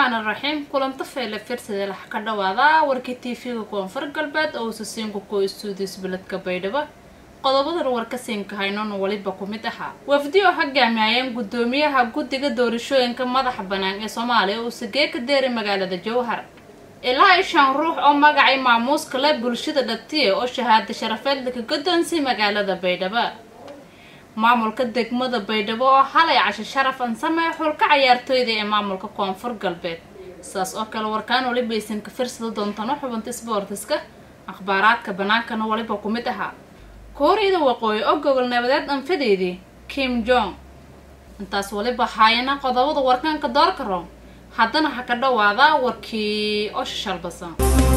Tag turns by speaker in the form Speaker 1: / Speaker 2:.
Speaker 1: raxmaan raxiim kulanto feele firsade lax ka dhawaada warkii tv-ga koonfur galbeed oo usasiinku ko istuudis beledka baydhabo qodobadan warkasiinka haynon weliba ku mid ahaa wafdi oo hogaamiyayeen guddoomiyaha guddiga doorashooyinka madaxa bannaan ee soomaaliya uu sagee ka deeray magaalada jowhar ilaa i shan ruux oo magacay maamuuska le bulshada dhatiye oo shahaada sharafeed laka guddoonsay magaalada baydhabo maamulka degmada baydhabo oo halay casho sharaf ansame xulka cayaartooyda ee maamulka koonfur galbeed saas oo kale warkaan waliba aysan ka firsada doontano xubinta sboortiska akhbaaraadka bannaankana waliba ku mid ahaa kooriyada waqooyi oo gogol nabadeed anfadeydii kim jong intaas waliba haayana qodobada warkaanka doorka room haddana ha ka dhawaada warkii oo shashalbasan